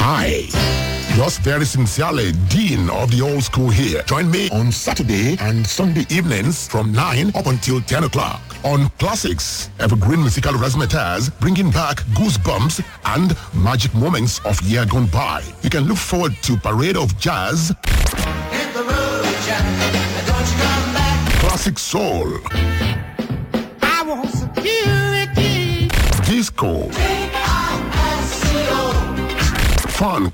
Hi. Yours very sincerely, Dean of the Old School here. Join me on Saturday and Sunday evenings from 9 up until 10 o'clock on Classics, Evergreen Musical Razzmatazz, bringing back goosebumps and magic moments of year gone by. You can look forward to Parade of Jazz, Hit the road, Jack. and Don't you come back. Classic Soul, I want security. Disco, I-S-C-O. Funk,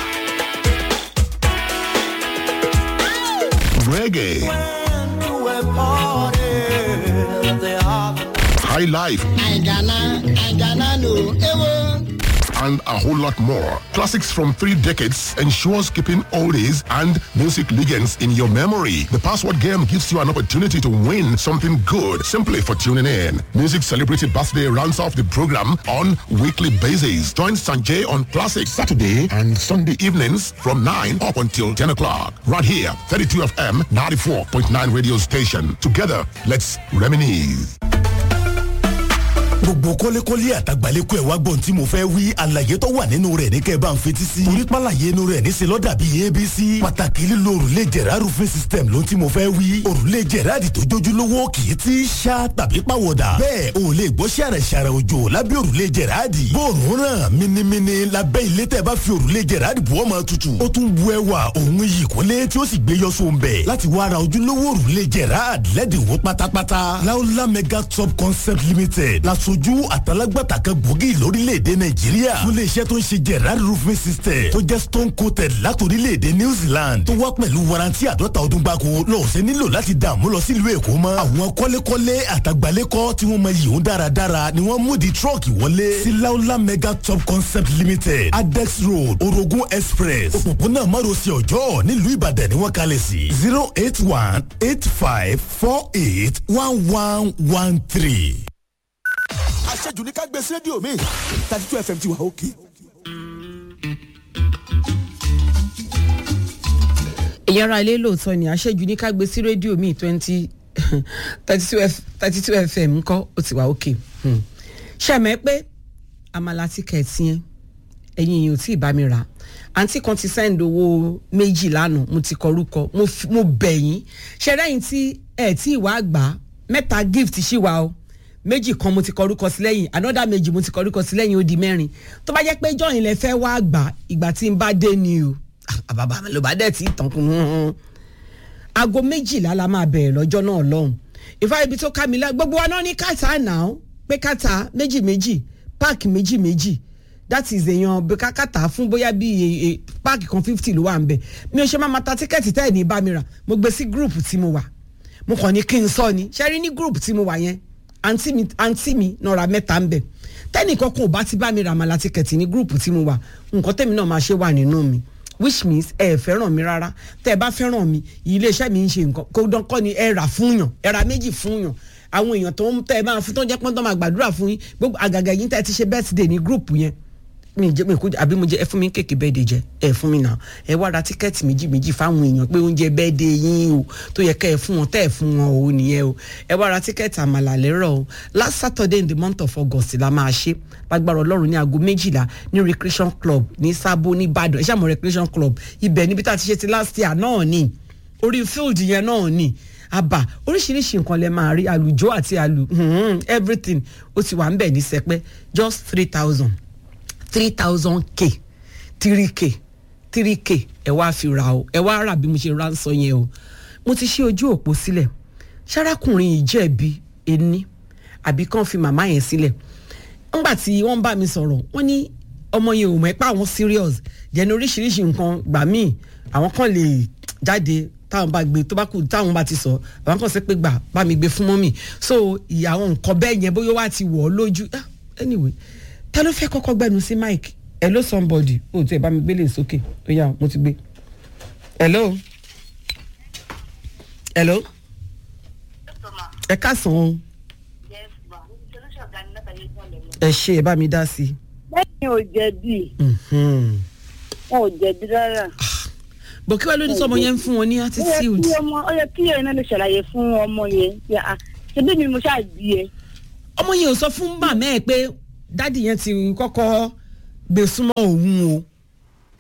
Reggae, When you were party, they are High Life, Aigana, Aigana, no, ewo. and a whole lot more. Classics from three decades ensures keeping oldies and music legends in your memory. The password game gives you an opportunity to win something good simply for tuning in. Music Celebrity Birthday rounds off the program on weekly basis. Join Sanjay on Classic Saturday and Sunday evenings from 9 up until 10 o'clock. Right here, 32 FM 94.9 radio station. Together, let's reminisce. gbogbo kọ́lékọ́lé àtàgbàlékọ́ ẹ̀ wá gbọ́n tí mo fẹ́ wí àlàyé tó wà nínú rẹ̀ ní kẹ́ ẹ bá ń fetí sí. torí pàlàyé inú rẹ̀ níṣẹ́ lọ́dà bíi abc. pàtàkì lílo òrùlé jẹ̀rá roofing system ló tí mo fẹ́ wí. òrùlé jẹ̀rá àdì tó jójúlówó kì í ti ṣá tàbí pàwọ̀dà. bẹ́ẹ̀ o lè gbọ́ ṣàrẹ̀ ṣàrẹ̀ òjò lábẹ́ òrùlé jẹ̀rá àdì. bóòrùn ràn minimini lábẹ́ ilé tẹ́ bá fi òrùlé jẹ̀rá àdì bu ọmọ tutù. ó tún bu ẹwà òun iyì kúnlé tí ó sì gbé yọ sóńbẹ̀. láti wá ra ojúlówó òrùlé jẹ̀rá àdì lẹ́dínwó pátápátá. láúlá mega top concept limited lasojú àtàlágbàtà kan gbòógì lórílẹ̀‐èdè nàìjíríà fún iléeṣẹ́ tó ń ṣe gerard roofing system tó jẹ́ stone coated látòrílẹ̀‐èdè new zealand tó wá pẹ̀lú warranty àdọ́ta ọdún gbáko lọ́ọ̀ṣẹ́ nílò láti dààmú lọ sílùú èkó mọ́ àwọn kọ́lékọ́lé àtàgbálẹ́kọ́ tí wọ́n mọ yìí ń dáradára ni wọ́n mú di truck wọlé sí laola mega top concept limited adex road orogun express òpópónà márosẹ̀ ọjọ́ nílùú ìbàdàn ni wọ́n kalẹ̀ sí zero eight one eight five four eight one one one three àṣejù ní ká gbé sí rédíò mi thirty two fm ti wà òkè. èyàn ara ilé lóòótọ́ ni àṣejù ní ká gbé sí rédíò míì twenty thirty two fm ńkọ́ ó ti wà òkè ṣàmẹ́ pé àmàlà tíkẹ̀tì yẹn ẹ̀yin yìí ò tí ì bá mi rà àǹtí kan ti send owó méjì lánàá mo ti kọrúkọ mo fi- mo bẹ̀ yín ṣẹ́rẹ́yìn tí ẹ̀ tí ì wá gbà á mẹ́ta gift ṣì wà o méjì kan mo ti kọrúkọ sí lẹ́yìn another méjì mo ti kọrúkọ sí lẹ́yìn ó di mẹ́rin tó bá jẹ́ pé jọ́yìn lẹ fẹ́ wá gbà ìgbà tí n bá dé ni o àbàbà ló bá dẹ̀ tí ì tàn kún un aago méjìlá la máa bẹ̀rẹ̀ lọ́jọ́ náà lọ́hùn ìfá ibi tó ká mi lá gbogbo wa náà ní kàtà náà pé kàtà méjì méjì páàkì méjì méjì that is èèyàn bí kákàtà fún bóyá bí e- e- páàkì kan fifty ló wà ń bẹ̀ mi ò ṣe máa ma ta tíkẹ́ẹ̀tì tẹ́ ẹ̀ ní bá mi rà mo gbé sí gúrùpù tí mo wà mo kàn ní kí n sọ ni ṣe rí ní gúrùpù tí mo wà yẹn àǹtí mi àǹtí mi náà ra mẹ́ta ń bẹ̀ tẹ́nìkan kan ò bá ti bá mi rà màlá tíkẹ́ẹ̀tì ní gúrùpù tí mo wà nǹkan tẹ́mi náà máa ṣe wà nínú mi which means ẹ ẹ fẹ́ràn mi rárá tẹ́ ẹ bá fẹ́ràn mi iléeṣẹ́ mi ń ṣe nǹkan kó dán kọ́ ni ẹ rà fún yàn ẹ ra méjì fún yàn àwọn èèyàn tó ń tẹ́ ẹ máa fún tó ń jẹ́ pọ́n tó máa gbàdúrà fún yín gbogbo àgàgà yín tẹ́ ẹ ti ṣe birthday ní group yẹn mi jẹ mi kú àbí mo jẹ ẹ fún mi kéèkì bẹ́ẹ̀dẹ̀ jẹ ẹ fún mi náà ẹ wá ra tíkẹ́ẹ̀tì méjì méjì fáwọn èèyàn pé oúnjẹ bẹ́ẹ̀dẹ̀ yín o tó yẹ kẹ́ ẹ fún wọn tẹ́ ẹ fún wọn o nìyẹn o ẹ wá ra tíkẹ́ẹ̀tì àmàlà lérò o last saturday in the month of august la máa ṣe lágbára ọlọ́run ní aago méjìlá ní recreation club ní sábó ní ìbàdàn ẹ ṣàmọ̀ recreation club ibẹ̀ níbi tá a ti ṣe ti last year náà ni orí field yẹn náà ni àbá oríṣiríṣi nǹkan lẹ máa rí àlùjọ àti àlù hmm, everything ó ti wà ń bẹ̀ ní sẹpẹ́ just three thousand three thousand k three k three k ẹ wá fi ra o ẹ wá rà bí mo ṣe ra ń sọ yẹn o mo ti ṣí ojú òpó sílẹ̀ ṣarákùnrin yìí jẹ̀bi ení àbí kàn fi màmá yẹn sílẹ̀ ńgbà tí wọ́n bá mi sọ̀rọ̀ wọ́n ní ọmọ yẹn ò mọ̀ ẹ́ pé àwọn serious jẹ́ni oríṣiríṣi nǹkan gbà míì àwọn kan lè jáde táwọn bá gbé tó bá kù táwọn bá ti sọ àwọn kan sọ pé gbà bá mi gbé fún mọ́mì so ìyá àwọn nǹkan bẹ́ẹ̀ yẹn bóyá wá ti wọ̀ ọ́ lójú Ah, anyway ta ló fẹ́ kọ́kọ́ gbẹnu sí mike hello somebody o tí ẹ bá mi gbélé sókè ó yá mo ti gbé hello hello ẹ káàsán o ẹ ṣe ẹ bá mi dá sí lẹ́yìn ò jẹ̀bi i. Mhm. wọn ò jẹ̀bi rárá. bọ̀ kí wàá ló ní sọmọ yẹn ń fún wọn ní ó yẹ attitude kí ọmọ ó yẹ kí ẹ̀yin náà lè ṣàlàyé fún ọmọ yẹn pé à ṣebí mi mo ṣáà bí ẹ. ọmọ yẹn ò sọ fún màmá ẹ pé dádì yẹn ti kọ́kọ́ gbé súnmọ́ òun o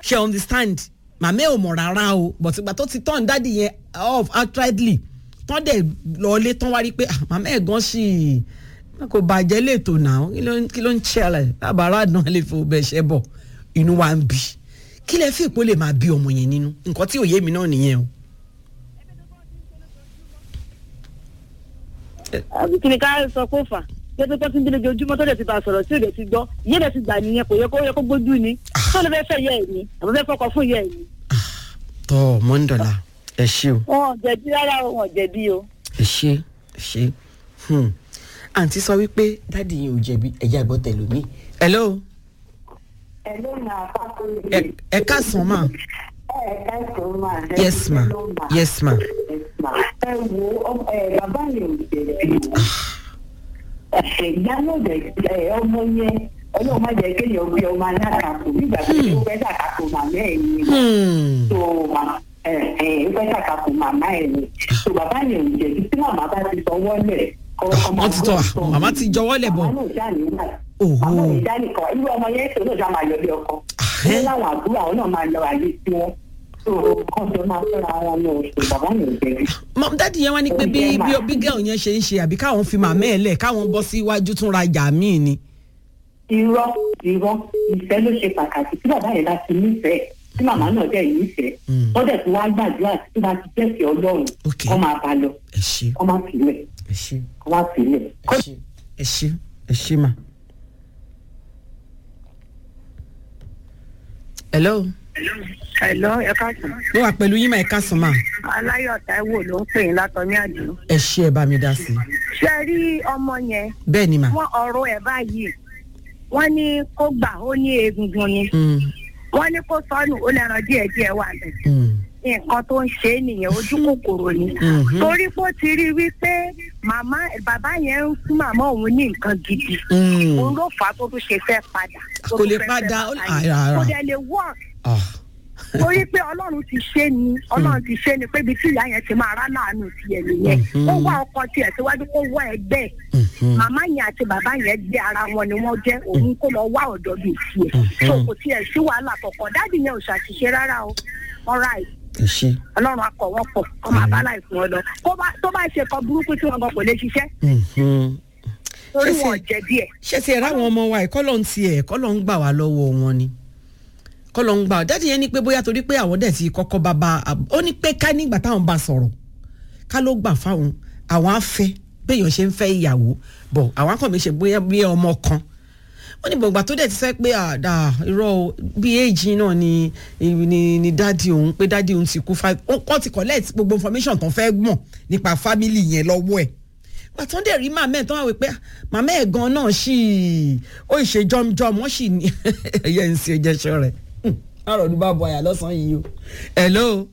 ṣe understand màmá ẹ̀ ò mọ̀ rárá o but ìgbà tó ti turn dáàdì yẹn off outrightly tán dẹ̀ lọlé tán wá rí pé ah, màmá ẹ̀ gan ṣì kò bàjẹ́ lẹ́tọ̀ náà kí ló ń- kí ló ń ṣẹlẹ̀ lábàárà náà lè fò bẹ́ẹ̀ ṣẹ́ bọ̀ inú wa ń bí kí lẹ fi ìpò lè máa bí ọmọ yẹn nínú nǹkan tí òye mi náà nìyẹn o. àbí kí ni ká sọ kó fà jẹ́pẹ́ tó ti ń dín lójoojúmọ́ tó lè ti bá a sọ̀rọ̀ tí ò lè ti gbọ́ ìyé rẹ̀ ti gbà nìyẹn kò yẹ kó yẹ kó gbójú ni tó lè fẹ́ fẹ́ yẹ ẹ̀ ni àbí fẹ́ fọkọ fún yẹ ẹ̀ ni. tọ́ mọ́ńdọ̀là ẹ ṣé o. wọn ò jẹ̀bi rárá o, wọn ò jẹ̀bi o. ẹ ṣe ẹ ṣe hmm. àǹtí sọ wípé dáàdi yìí ò jẹ̀bi ẹ̀jẹ̀ àgbọ̀ tẹ̀lómi. hello ẹ ẹ káàsán ma yes ma yes ma ẹ wo ọmọ- ẹ, bàbá yẹn ò jẹ̀bi o ìyá náà dẹ̀ ẹ, ọmọ yẹn ọlọ́run má jẹ́ kéèyàn gbé ọmọ alátakò nígbà tí ó fẹ́ ṣàkàkò màmá ẹ̀ ni Hmm. tó ma- ẹ, ẹ, ó fẹ́ ṣàkàkò màmá ẹ̀ ni tó bàbá yẹn ò jẹ̀bi tí màmá bá ti sọ wọ́lẹ̀ wọ́n ti tọ́ à, màmá ti jọwọ́ lẹ̀ bọ̀. màmá náà ṣáà nígbà Òhò. màmá náà ṣáà nìkan irú ọmọ yẹn tó náà ṣáà máa yọ bí ọkọ Ahẹ́. ní láwọn àbúrò àwọn náà máa lọ àyè sí wọn tó kàn tó máa fẹ́ra wọn ní oṣù bàbá yẹn ò jẹ̀bi. Mọ- dáàdi yẹn wá ní pé bí bí bí gẹ́ọ̀ yẹn ṣe ń ṣe àbí káwọn fi màmá ẹ̀ lẹ̀ káwọn bọ́ sí iwájú tún rajà míì ni. irọ́ irọ́ ìfẹ́ ló ṣe pàtàkì tí bàbá yẹn bá ti nífẹ̀ẹ́ tí màmá náà dẹ̀ nífẹ̀ẹ́ wọ́n dẹ̀ ti wá gbàdúrà tí wọ́n ti jẹ́sì ọlọ́run Ok. kọ́ máa bá lọ ẹ ṣe kọ́ máa sílẹ̀ ẹ ṣe kọ́ máa sílẹ̀. ẹ ṣe ẹ ṣe ẹ ṣe mà. hello ẹ̀lọ́ ẹ káàsán mo wà pẹ̀lú yín mà ẹ káàsán mà aláyọ̀ táíwò ló ń pè yín látọ̀ ní àdúró. ẹ ṣe ẹ bá mi dá sí i. ṣé ẹ rí ọmọ yẹn bẹ́ẹ̀ ni mà. wọ́n ọ̀rọ̀ ẹ̀ báyìí wọ́n ní kó gbà ó ní egungun ni Hmm. wọ́n ní kó sọnù ó lẹ́ran díẹ̀ díẹ̀ wà bẹ̀. Hmm. nǹkan tó ń ṣe é nìyẹn ojú kòkòrò ni Mhm. torí pé ó ti rí wípé màmá bàbá yẹn ń fún màmá òun ní nǹkan gidi Hmm. òun ló fà á tó tún ṣe fẹ́ padà tó Kò tún lè fẹ́ padà, fẹ́ ó- bàbá yẹn. àrà, àrà. kò dẹ̀ lè work Ah. torí pé ọlọ́run ti ṣe ni ọlọ́run ti ṣe ni pé ibi tí ìyá yẹn ti máa rá láàánú tiẹ̀ nìyẹn Mhm. ó wá ọkọ tiẹ̀ síwájú kó wá ẹgbẹ́ ẹ̀ Mhm. màmá yẹn àti bàbá yẹn gbé ara wọn ni wọ́n jẹ́ òun kó lọ wá ọ̀dọ́ bíi tiẹ̀ so kò tiẹ̀ sí wàhálà kọ̀ọ̀kan dáàdì yẹn ò ṣàṣìṣe rárá o alright ẹ ṣe. ọlọ́run akọ̀ wọ́n pọ̀ kọ́ máa bá láì fún ọ lọ Kó bá- tó bá ṣe kan burúkú tí wọn gan kò lè ṣiṣẹ́ Mhm. torí Ṣé ṣe- wọn ò jẹ̀bi ẹ̀ ṣé ti ẹ̀ ráwọn ọmọ wa ẹ̀ kọ́ ló ń tiẹ̀ kọ́ ló ń gbà wá lọ́wọ́ wọn ni kọ́ ló ń gbà wá dáàdi yẹn ní pé bóyá torí pé àwọn dẹ̀ ti kọ́kọ́ bàbá ó ní pé ká nígbà táwọn bá sọ̀rọ̀ ká ló gbà fáwọn àwọn afẹ́ béèyàn ṣe ń fẹ́ ìyàwó bọ̀ àwọn akọ̀mí ṣe bóyá bí ọmọ kan wọ́n ní gbọ̀ngbà tó dẹ̀ ti sẹ́ pé àdá irọ́ o, bí éèjì náà ni ni ni dáàdi òun pé dáàdi òun ti kú five wọ́n ti collect gbogbo information tó fẹ́ mọ̀ nípa family yẹn lọ́wọ́ ẹ̀ pàtó dẹ̀ rí màmá ẹ̀ tó wà wí pé màmá ẹ̀ gan náà sì ó ṣe jọmjọm wọ́n sì ní ẹ̀yẹ ń ṣe jẹ́sọ rẹ̀ àròdú bá bọ̀ àyà lọ́sàn-án yìí o. hello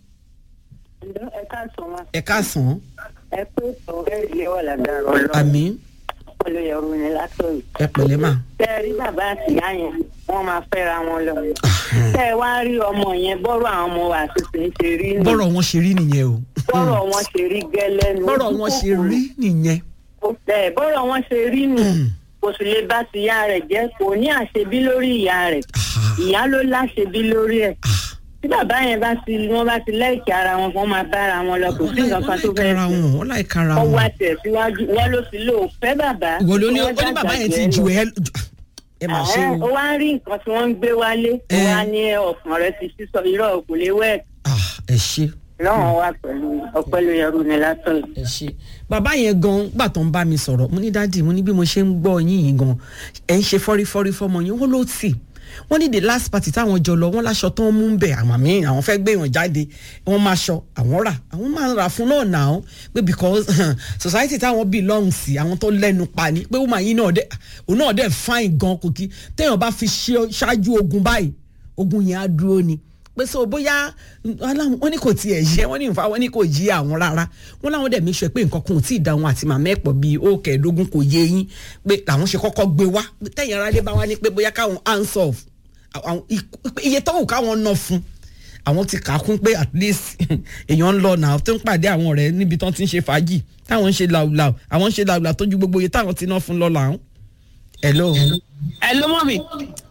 ẹ káàsán wa ẹ káàsán ẹ pé ọ̀rẹ́ ìlé wà lágbára ọlọ́run àmì olóyọrù ni látọ̀rọ̀. ẹ pẹ̀lẹ́ mà. tẹ ẹ rí bàbá àtìyá yẹn wọ́n máa fẹ́ra wọn lọ. tẹ ẹ wá rí ọmọ yẹn bọ́rọ̀ àwọn ọmọ wa àtúntò ń ṣe rí nù. bọ́rọ̀ wọn ṣe rí nìyẹn o bọ́rọ̀ wọn ṣe rí gẹ́lẹ́ nù. bọ́rọ̀ wọn ṣe rí nìyẹn. ẹ bọ́rọ̀ wọn ṣe rí nù. kò sì lè bá tìyá rẹ̀ jẹ́ kò ní àṣebí lórí ìyá rẹ̀ ìyá ló láṣebí lórí ẹ̀ tí bàbá yẹn bá ti wọ́n bá ti lẹ́ẹ̀kì ara wọn wọ́n máa bára wọn lọ kò sí nǹkan kan tó fẹ́ẹ́ kára wọn wọn láì kára ọwọ́ wọn. àti ẹ̀síwájú wọ́n ló sì lò ó fẹ́ bàbá. ìwọ ló ní ó Wọ́n ní bàbá yẹn ti dàgbà ju jẹ́ ẹ ẹ mà ṣe Ẹ̀hẹ́n, ó o. wá ń rí nǹkan tí wọ́n ń gbé wálé ó Eh. wá ní ọkàn rẹ ti sísọ irọ́ kò lè wẹ̀ Ah, ẹ ṣe lọ́wọ́n wà pẹ̀lú ọpẹ́ ló yẹrù ní látọ̀ ẹ ṣe bàbá yẹn gan gbà tó ń bá mi sọ̀rọ̀ mo ní dáàdì mo ní bí mo ṣe ń gbọ́ yín yìí gan ẹ̀ ń ṣe fọ́rífọ́rí fọ́mọ yín wọ́n ló tì wọ́n ní the last party táwọn jọ lọ wọ́n láṣọ tó ń mú bẹ̀ àwọn míì àwọn fẹ́ gbé wọn jáde wọ́n máa ṣọ àwọn rà àwọn máa rà fún náà nà án pé because society táwọn belong sí àwọn tó lẹ́nu pa ni pé woman yìí náà dẹ̀ òun náà dẹ̀ fine gan kò kí téèyàn bá fi ṣe ṣáájú ogun báyìí ogun yẹn á dúró ni pé so bóyá aláwọn wọn ní kò tiẹ̀ yẹ wọn ní nfa wọn ní kò yí àwọn rárá wọn láwọn dẹ̀ mí sọ pé nǹkan kan ò tí ì da wọn àti màmá ẹ̀ pọ̀ bíi ó kẹẹ̀ẹ́dógún kò yé yín pé làwọn ṣe kọ́kọ́ gbé wá tẹ̀yìn ara dé bá wá ní pé bóyá káwọn hands off àwọn iye tó wù káwọn ná fún àwọn ti kà á kún pé at least èèyàn ń lọ náà tó ń pàdé àwọn ọ̀rẹ́ níbi tán ti ń ṣe fàájì táwọn ń ṣe làwùlàwù àwọn ń ṣe làwùlàwù tó ju gbogbo iye táwọn ti ná fún lọ làwọn. hello ẹ ló mọ̀ mi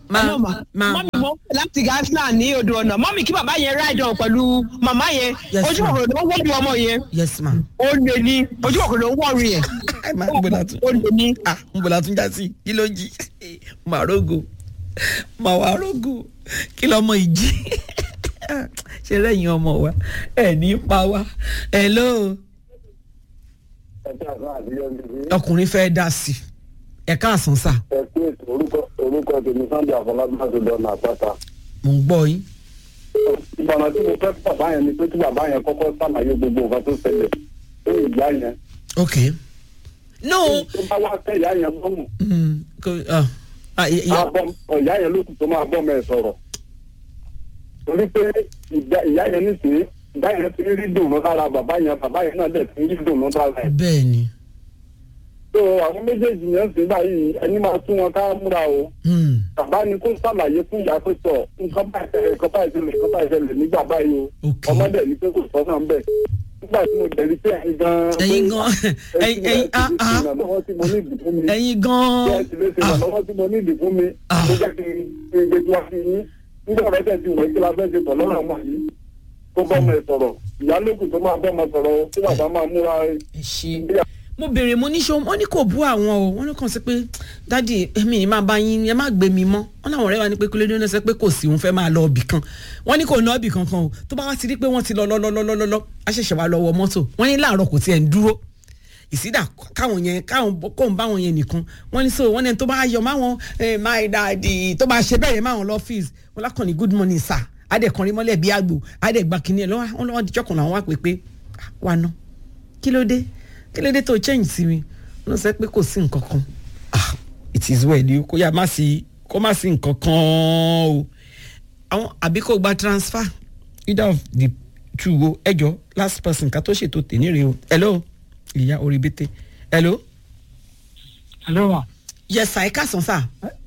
Ma- Hello, ma. ma- mọ́mí mo ń pè láti gasland ní odò ọ̀nà mọ́mí kí bàbá yẹn ride on pẹ̀lú màmá yẹn Yes, ojú ma. òkòrò ló ń wọ́ọ̀dù ọmọ yẹn yes ma. ó lè ní ojú òkòrò ló ń wọ́ọ̀rù yẹn ẹ máa ń bọ̀dà tún. ó lè ní. ah ń bọ̀dà tún já sí kí ló jí màá rógo màá wá rógo kí lọmọ ìjì ṣe lẹ́yìn ọmọ wa ẹ ní pa wá hello ọkùnrin fẹ́ dá sí ẹ káàsán sà ẹ pé orúkọ orúkọ tèmi sunday àfọlábí láti dọ̀nà àpáta. mò ń gbọ́ yín. ìgbọ̀nà tí mo fẹ́ fún bàbá yẹn ni pé kí bàbá yẹn kọ́kọ́ sàlàyé gbogbo nǹkan tó ṣẹlẹ̀ fún ìyá yẹn. ok no tó bá wá tẹ ìyá yẹn lọ́mù mm, ko- ah, ah, ìyá- ìyá- ìyá yẹn ló kù tó máa bọ́ mẹ́ sọ̀rọ̀. torí pé ìyá- ìyá yẹn nísìnyí ìyá yẹn ti rí dùnú lára bàbá yẹn bàbá yẹn náà dẹ̀ ti rí dùnú lára ẹ̀. bẹ́ẹ̀ ni tó àwọn méjèèjì yẹn sì báyìí ẹni máa tún wọn ká múra o. Hmm, bàbá ni kó sàlàyé fún ìyá pé sọ nǹkan báyìí ṣẹlẹ̀ nǹkan báyìí ṣẹlẹ̀ nǹkan báyìí ṣẹlẹ̀ nígbà báyìí o Ok. ọmọdé ní pé kò sọ́nà ń bẹ̀ nígbà tí mo bẹ̀rẹ̀ pé ẹ̀yin gan-an pé ẹ̀yin gan ẹ̀yin ẹ̀yin ah ah ìrànlọ́wọ́ tí mo ní ìdí fún mi ẹ̀yin gan bí ẹ ti lè ṣe ah ìrànlọ́wọ́ tí mo ní ìdí fún mi Ah. ló jẹ́ kí n gbé tí wá sí yín nígbà rẹ̀ tẹ̀ ti wọ̀ kí la fẹ́ ṣe pọ̀ lọ́rọ̀ ọmọ yìí tó bọ́ ọmọ ẹ̀ sọ̀rọ̀ ìyá lókun tó máa bọ́ ọmọ sọ̀rọ̀ o, kí bàbá máa múra ẹ ṣe mo béèrè mo ní ṣe wọn ní kò bú àwọn o wọn ní kàn sí pé dádì èmi ni máa bá yín ẹ má gbé mi mọ́ wọn làwọn ọ̀rẹ́ wa ní pé kílódé náà sọ pé kò sí òun fẹ́ máa lọ ibì kan wọn ní kò ná ibì kankan o tó bá wá ti rí pé wọ́n ti lọ lọ lọ lọ lọ lọ lọ á ṣẹ̀ṣẹ̀ wá lọ wọ mọ́tò wọ́n ní láàárọ̀ kò tiẹ̀ ń dúró ìsídà káwọn yẹn káwọn kóun bá wọn yẹn nìkan wọ́n ní so wọ́n ní tó bá yọ máwọn eh, my daddy tó bá ṣe bẹ́ẹ̀ yẹn máwọn lọ́fíìsì wọn lákàn ní good morning sir adẹ̀kànrin mọ́lẹ̀ bí àgbò adẹ̀gbà kìnìún ẹ̀ lọ́wọ́ wọn lọ́wọ́ díjọ́kùn làwọn wá pé pé "Ah, wà ná kí ló dé kí ló dé tó change sí mi wọn sọ pé kò sí nǹkan kan ah it is well ni kó yá má sí kó má sí nǹkan kan o àwọn àbí kò gba transfer either of the two o ẹjọ last person ká tó ṣètò tèmi rè o hello ìyá orí bété hello hello ma yes sir ẹ káàsán sir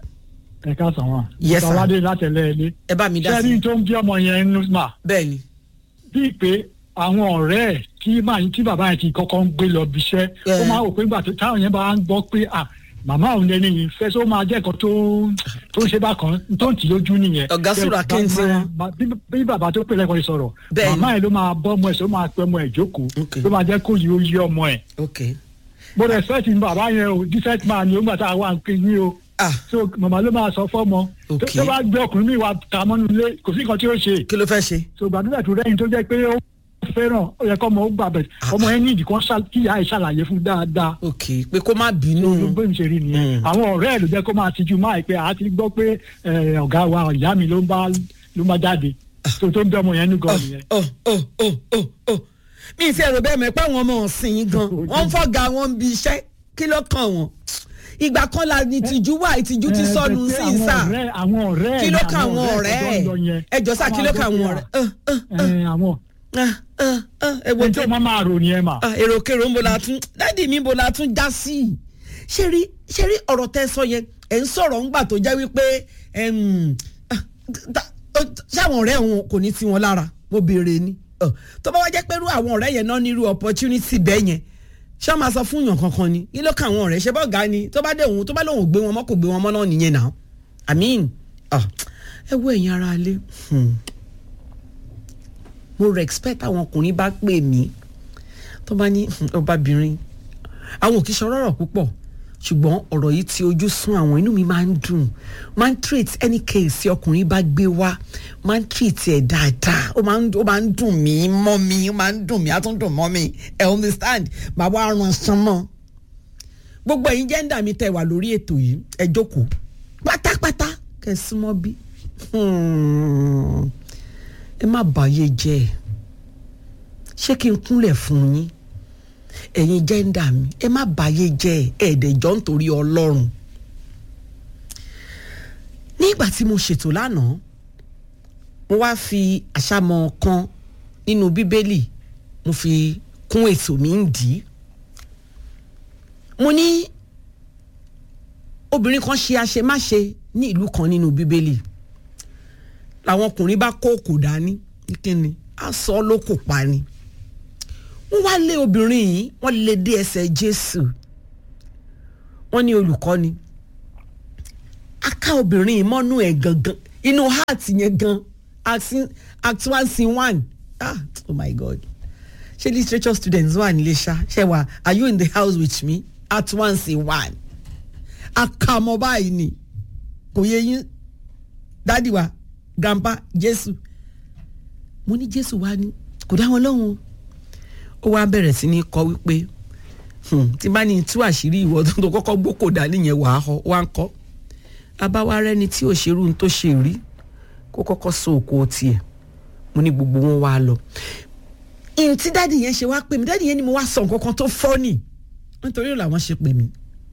ẹ káàsán wa. Yes, sir. sàwádìí látẹ̀lẹ́ ilé. ẹ bá mi dá sí sẹ́ni tó ń bí ọmọ yẹn ń mà. bẹ́ẹ̀ ni bíi pé àwọn ọ̀rẹ́ ẹ̀ tí màá tí bàbá yẹn ti kọ́kọ́ ń gbé lọ bí iṣẹ́ ó Yeah. máa wò pé nígbà tó táwọn yẹn bá ń gbọ́ pé à màmá òun lẹni yìí fẹ́ sọ máa jẹ́ nǹkan tó tó ń ṣe bákan tó ń tì lójú nìyẹn. Ọ̀gá Sùrà Bẹ́ẹ̀, Kẹ́hìntì bá- wọn. bá- bí- bí bàbá tó pè lẹ́kọ̀ọ́ yìí sọ̀rọ̀ Bẹ́ẹ̀ ni. màmá yẹn ló máa bọ́ ọmọ ẹ̀ sọ máa pẹ́ ọmọ ẹ̀ jókòó Okay. ló máa jẹ́ kó yí ó yí ọmọ ẹ̀ ok mo respect ní bàbá yẹn o different man ni ó ń gbà tá a wà ń pè ní o ah so màmá ló máa sọ fọ́mọ tó Okay. tó bá gbé ọkùnrin mi wá ta mọ́nú ilé kò sí nǹkan tí ó ṣe kí ló fẹ́ ṣe so gbàdúrà tó rẹ́yìn tó jẹ́ pé ó fẹ́ràn ó yẹ kọ́ ọmọ ó gbà bẹ̀ ọmọ yẹn ní ìdí kan ṣá- kí ìyá ẹ̀ ṣàlàyé fún dáadáa ok pé kó má ló bínú bó ń ṣe rí nìyẹn Mm. àwọn ọ̀rẹ́ ẹ̀ ló jẹ́ kó máa tijú máa pé a ti gbọ́ pé eh, ọ̀gá wa ìyá mi ló ń bá ló ń bá jáde tó tó ń bẹ ọmọ yẹn ní gan nìyẹn. ọ ọ ọ ọ ọ mi ì fi ẹ̀rọ bẹ́ẹ̀ mọ̀ pé àwọn ọmọ ọ̀sìn yìí gan wọ́n ń fọ́gà wọn bí iṣẹ́ kí ló kàn wọ́n ìgbà kan la ní ìtìjú wà ìtìjú ti Eh, sọnù pé sí àwọn sà ọ̀rẹ́- àwọn ọ̀rẹ́ kí ẹ̀ ló ni kàn àwọn ọ̀rẹ́ tó ń lọ yẹn. ẹ̀ ẹjọ́ sà kí ló kàn àwọn ọ̀rẹ́ ẹ ẹ Eh, àwọn ẹ ẹ ẹ ẹ wo ẹni tó máa máa rò nìyẹn mà. Ah, èrò kèrò ń bo la tún dáàdi mi bo la tún já sí i ṣé rí ṣé rí ọ̀rọ̀ tẹ́ sọ yẹn ẹ̀ ń sọ̀rọ̀ ńgbà tó jẹ́ wípé ẹm, ah, ta- ó- ṣáwọn ọ̀rẹ́ wọn kò ní tí wọn lára mo béèrè ni Ọ, tó bá wá jẹ́ pé irú àwọn ọ̀rẹ́ yẹn náà ní irú opportunity bẹ́ẹ̀ yẹn ṣé wọ́n máa sọ fún yàn kankan ni kí ló kà àwọn ọ̀rẹ́ ṣe bọ́ ga ni tó bá dé òun tó bá lóun ò gbé wọn mọ́ kò gbé wọn mọ́ náà nìyẹn náà I mean ah, ẹ wo ẹ̀yin ara lé mo respect àwọn ọkùnrin bá pè mí tó bá ní "Hmm, ọbabìnrin àwọn òkè sọ ọ̀rọ̀ púpọ̀ ṣùgbọ́n ọ̀rọ̀ yìí ti ojú sún àwọn inú mi máa ń dùn máa ń treat any case tí ọkùnrin bá gbé wá máa ń treat ẹ̀ dáadáa ó máa ń ó máa ń dùn mí mọ́ mi ó máa ń dùn mí á tún dùn mọ́ mi ẹ understand màá wá ran san mọ́ gbogbo ẹ̀yin jẹ́ńdà mi tẹ̀ wà lórí ètò yìí ẹ jókòó pátápátá kẹ́ ẹ súnmọ́ bí Hmm. ẹ má bàyé jẹ́ ẹ ṣé kí n kúnlẹ̀ fún yín ẹ̀yin jẹ́ńdà mi ẹ má bàyé jẹ́ ẹ ẹ̀ẹ́dẹ̀jọ́ nítorí ọlọ́run nígbà tí mo ṣètò lánàá mo wá fi àṣàmọ̀ kan nínú bíbélì mo fi kún ètò mi ń dì í mo ní obìnrin kan ṣe àṣemáṣe ní ìlú kan nínú bíbélì làwọn ọkùnrin bá kó òkò dání ní kíni á sọ ọ́ ló kò pa ni wọ́n wá lé obìnrin yìí wọ́n lé dé ẹsẹ̀ jésù wọ́n ní olùkọ́ni aká obìnrin yìí mọ́nú ẹ̀ gangan inú heart yẹn gan act- act one scene one ah oh my god ṣé literature students wà nílé ṣá ṣe wà are you in the house with me act one scene one akamọ báyìí ni kò yẹ yín dádì wa grandpa jésù mo ní jésù wá ní kò dá wọn lóhùn ó wá bẹ̀rẹ̀ sí ní kọ́ wípé hmm, tí bá ní tú àṣírí ìwọ tó tó kọ́kọ́ gbókò dání yẹn wàá họ wá ń kọ́ abáwá rẹni tí ò ṣerú ní tó ṣe rí kó kọ́kọ́ so òkò tiẹ̀ mo ní gbogbo wọn wá lọ ìyẹn tí dádì yẹn ṣe wá pè mí dádì yẹn ni mo wá sọ nǹkan kan tó fọ́nì nítorí ò làwọn ṣe pè mí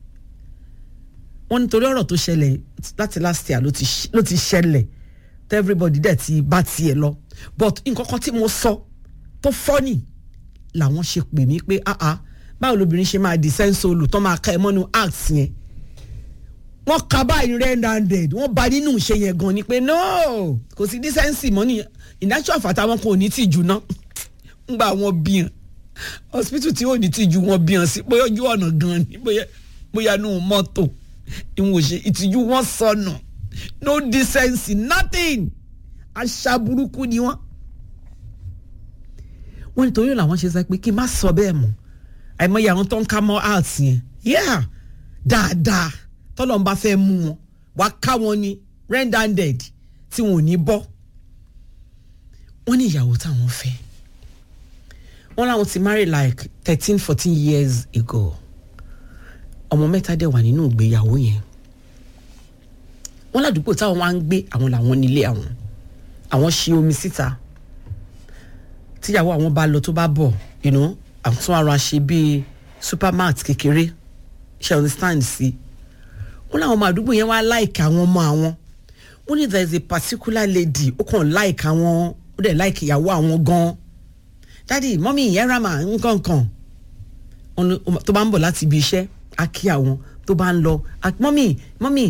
wọ́n nítorí ọ̀rọ̀ tó ṣẹlẹ̀ láti last year ló ti ṣ- ló ti ṣẹlẹ̀ tó everybody dẹ̀ ti bá tiẹ̀ lọ but nǹkan kan tí mo sọ tó fọ́nì làwọn ṣe pè mí pé ah ah báwo lobìnrin ṣe máa di sẹ́ńsólù tó máa ka ẹ mọ́nu act yẹn wọ́n ka báyìí red handed wọ́n ba nínú ìṣe yẹn gan ni pé no kò sí dísẹ́ǹsì mọ́ ní ìdájọ́ àfàtà wọn kò ní tìjú ná ńgbà wọn bíyàn hospital tí ò ní tìjú wọn bíyàn sí bóyá ojú ọ̀nà gan ni bóyá bóyá nù mọ́tò ìwọ̀n òṣè ìtìjú wọn sọnù no decency nothing àṣà burúkú ni wọn. wọ́n ní torí làwọn ṣe sọ pé kí n má sọ bẹ́ẹ̀ mọ́ àìmọye àwọn tó ń ká mọ́ art yẹn yeah dáadáa tọ́lọ́n bá fẹ́ mú wọn wá ká wọn ní red handed tí wọn ò ní bọ́ wọ́n ní ìyàwó táwọn fẹ́ wọ́n láwọn ti marry like thirteen fourteen years ago ọmọ mẹ́ta dẹ̀ wà nínú ìgbéyàwó yẹn wọ́n ládùúgbò táwọn wá ń gbé àwọn làwọn nílé àwọn àwọn ṣe omi síta tíyàwó àwọn bá lọ tó bá bọ̀ you know, àwọn tún ara ṣe bíi supermart kékeré ṣe understand sí wọ́n láwọn ọmọ àdúgbò yẹn wá láìka àwọn ọmọ àwọn wọ́n ní there is a particular lady ó kàn láìka àwọn ó dẹ̀ láìka ìyàwó àwọn gan-an dádì mọ́mí ìyẹn rama nǹkan kan Wọ́n ní ó ma- tó bá ń bọ̀ láti ibi iṣẹ́ á kí àwọn tó bá ń lọ á- mọ́mí mọ́mí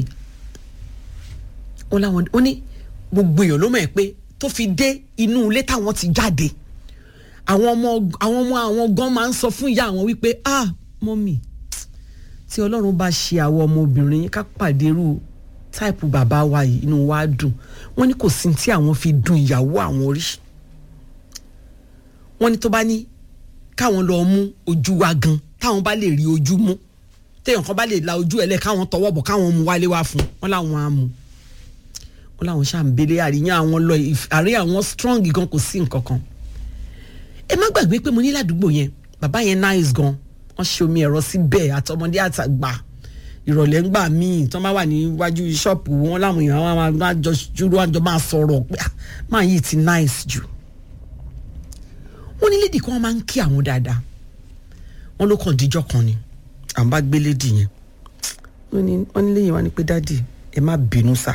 wọ́n láwọn ó ní gbogbo èèyàn ló mọ̀ ẹ́ pé tó fi dé inú ilé táwọn ti jáde àwọn ọmọ àwọn ọmọ àwọn gan máa ń sọ fún ìyá àwọn wípé ah mọ́mí tí ọlọ́run bá ṣe àwọn ọmọbìnrin yín ká pàdé irú táìpù bàbá wa yìí inú wa dùn wọ́n ní kò sí tí àwọn fi dùn ìyàwó àwọn orí wọ́n ní tó bá ní káwọn lọ mú ojú wa gan táwọn bá lè rí ojú mú téèyàn kan bá lè la ojú ẹ̀ lẹ̀ káwọn tọwọ́ bọ̀ káwọn mú wálé wá fún wọn láwọn á mú wọn láwọn ṣàǹbẹ̀lẹ̀ àríyàn àwọn lọ ìf- àrí àwọn strong gan kò sí nǹkan kan ẹ má gbàgbé pé mo ní ládùúgbò yẹn bàbá yẹn nice gan wọ́n ṣe omi ẹ̀rọ síbẹ̀ àtọmọdé àtàgbà ìrọ̀lẹ́ ń gbà míì tí wọ́n bá wà níwájú ṣọ́ọ̀pù wọn láwọn èèyàn wọn máa- máa jọ júrú wọn jọ máa sọ̀rọ̀ pé "Ah, máa yìí ti nice jù wọ́n ní lédì kan máa ń kí àwọn dáadáa wọ́n ló kàn díjọ́ kan ni àwọn bá gbé lédì yẹn wọ́n ní wọ́n ní lẹ́yìn wá ní pé dádì ẹ má bínú sá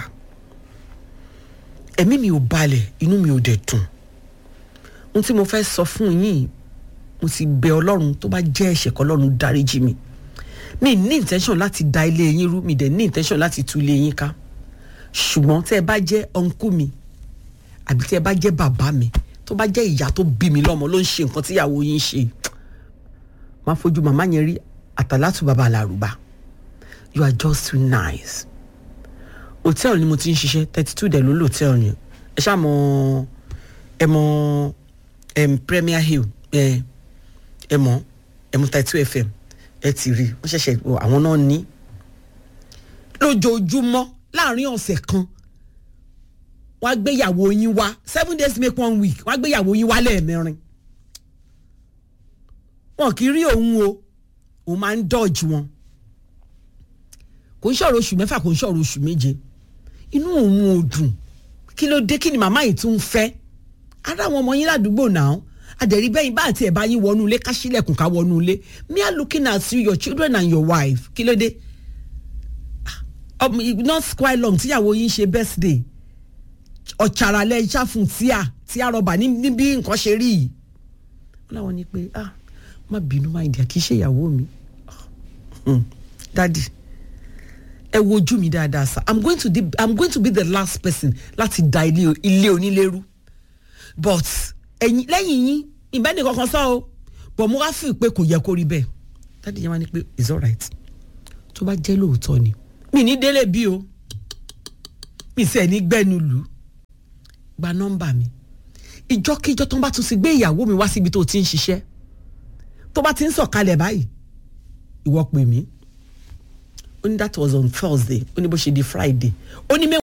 ẹ̀mí mi ò balẹ̀ inú mi ò dẹ̀ dùn ohun tí mo fẹ́ sọ fún yín mo ti bẹ ọlọ́run tó bá jẹ́ ẹ̀ṣẹ̀ kọ́ ọlọ́run dáríjì mi mi ní intention láti da ilé yín rú mi dẹ̀ ní intention láti tú ilé yín ká ṣùgbọ́n tẹ́ ẹ bá jẹ́ ọ̀nkú mi àbí tẹ́ ẹ bá jẹ́ bàbá mi tó bá jẹ́ ìyá tó bí mi lọ́mọ ló ń ṣe nǹkan tíyàwó yín ṣe máa fojú màmá yẹn rí àtàlátù bàbá àlàrúbá you are just too nice hòtẹ́ẹ̀lì ni mo ti ń ṣiṣẹ́ thirty two dẹ̀ ló lò hòtẹ́ẹ̀lì yẹn ẹ ṣáà mọ ẹ mọ em, Premier Hill ẹ ẹ mọ ẹ mọ thirty two FM ẹ ti rí wọ́n ṣẹ̀ṣẹ̀ wọ àwọn náà ní lójoojúmọ́ láàrin ọ̀sẹ̀ kan wọ́n á gbéyàwó yín wá seven days make one week wọ́n á gbéyàwó yín wá lẹ́ẹ̀mẹrin wọn kì í rí òun o òun máa ń dọ́ọ̀jì wọn kò ń ṣọ̀rọ̀ oṣù mẹ́fà kò ń ṣọ̀rọ̀ oṣù méje inú òun ò dùn kí ló dé kí ni màmá yìí tún ń fẹ́ ara àwọn ọmọ yín ládùúgbò náà àdẹ̀rí bẹ́yìn bá àti ẹ̀bá yín wọnú ilé ká sílẹ̀kùn ká wọnú ilé me are looking at you your children and your wife kí ló dé Ah, um, it not quite long tíyàwó yín ṣe birthday ọ̀chàràlẹ̀ ìṣàfùn tíà tíà rọ̀bà ní ní bí nǹkan ṣe rí yìí wọ́n láwọn ní pé ah má bínú máa dìá kì í ṣe ìyàwó mi Hmm, dadi ẹ wojú mi dáadáa sá i'm going to be i'm going to be the last person láti da ilé ilé onílérú but ẹ̀yin lẹ́yìn yín ìbẹ́ni kankan sọ o but mo wá feel pé kò yẹ kó rí bẹ́ẹ̀ dadi yẹn wá ní pé it's alright tó bá jẹ́ lóòótọ́ ni mi ní délé bí o mi sì ẹ̀ ní gbẹ́nu lù ú gba nọ́mbà mi ìjọ́kíjọ́ tó ń bá tún ti gbé ìyàwó mi wá síbi tó ti ń ṣiṣẹ́ tó bá ti ń sọ̀kalẹ̀ báyìí ìwọ pè mí ó ní that was on thursday ó ní bó ṣe di friday ó ní mẹ́wàá.